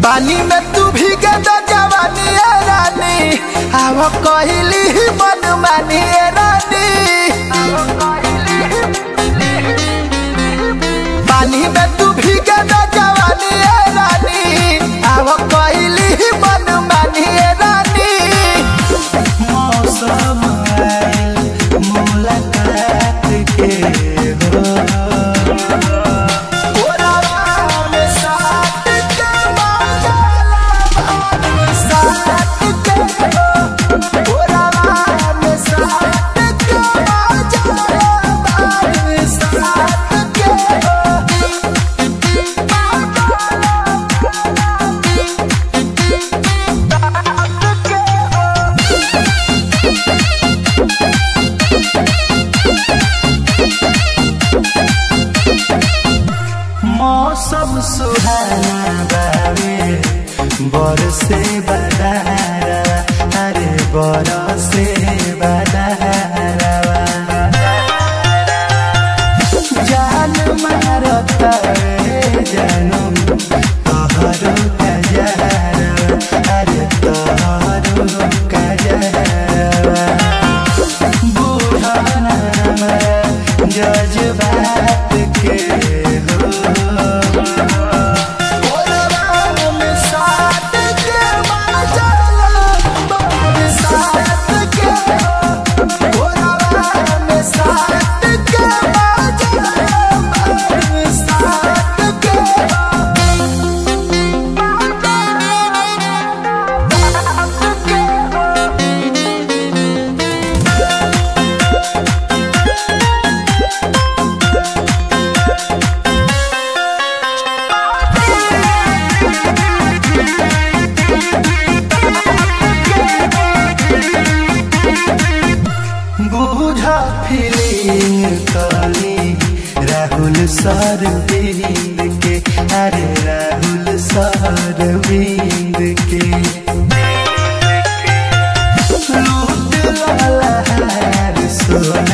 पानी में तू भीगे तो जवानी ए रानी आव कहली मन मानी ए रानी पानी में तू भीगे तो जवानी ए रानी आव कहली मन मानी ए रानी मौसम आयल मुलाकात के हो ओरावा में साथ के बादल साथ के हो ओरावा में साथ के बादल साथ के हो मौसम सुहाना बावे बरसे बदारा अरे बरसे बदारा जान मारता रे जानम तोहरो कजरा अरे तोहरो कजरा बुढ़ाना जज्बात के हो ओरावा में साथ के बादल साथ के हो ओरावा में साथ के बादल साथ के हो बुझा फीलिंग कली राहुल सरविंद के अरे राहुल सरविंद के लूट लहर सोना